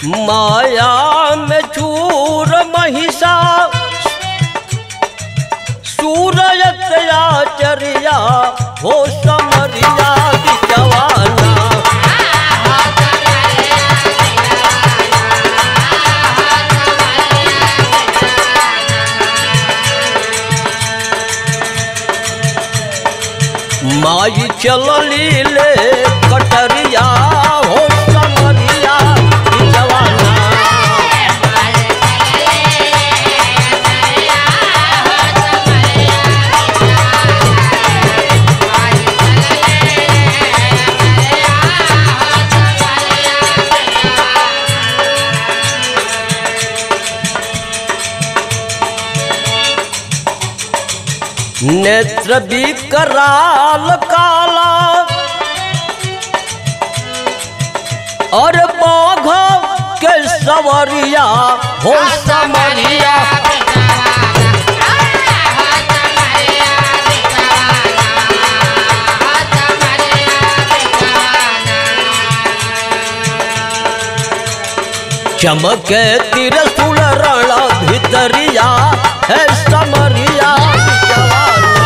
माया में चूर महिषा सूरत आचरिया हो समरिया बिचवाना माई चलली ले कटरिया हो समरिया बिचवाना नेत्र विकराल काला और बाघ के सवरिया हो समरिया चमके तिरसुल रण भितरिया है समरिया जवाना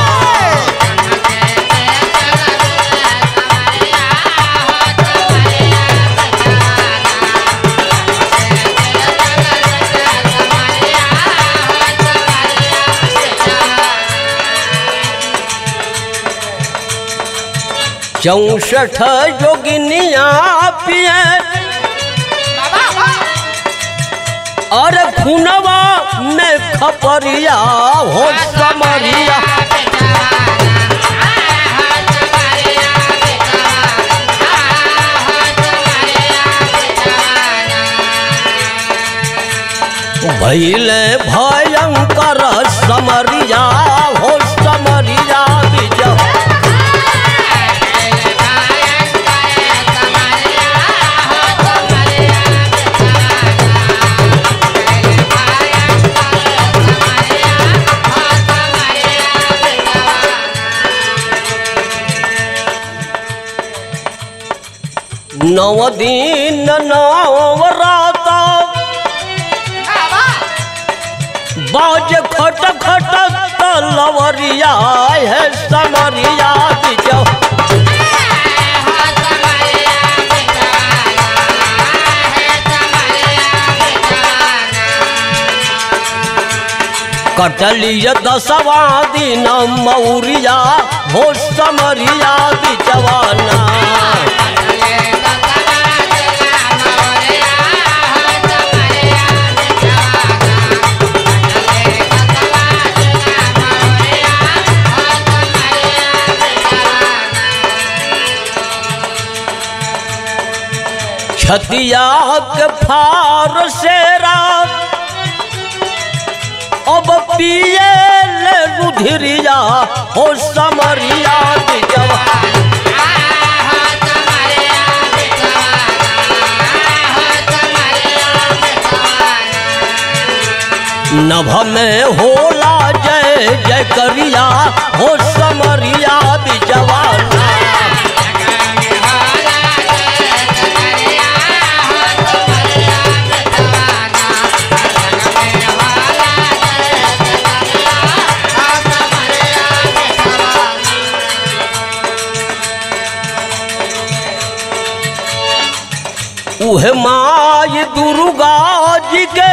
चौसठ जोगिनिया पिए और खुनवा में खपरिया हो समरिया भैले भयंकर समरिया हो समरिया विजय नव दिन नव राता बाज खट खट तलवरिया है समरिया बिजौ कटलिय दसवा दिन मौरिया हो समरिया बिचवाना छतिया के फार से रात अब पिए ले रुधिरिया हो समरिया बिजवा नभ में होला जय जय करिया हो समरिया बिजवाना उहे माय दुर्गा जी के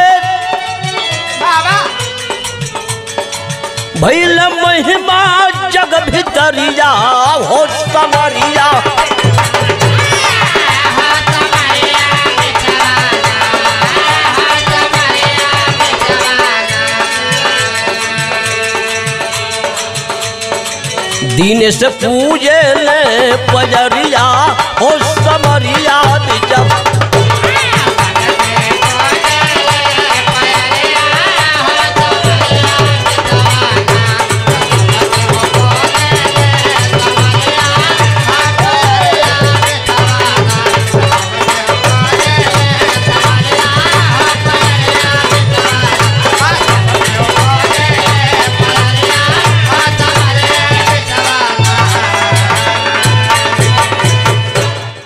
भैल महिमा जग भितरिया हो समरिया दिन से पूजे ले पजरिया हो समरिया जब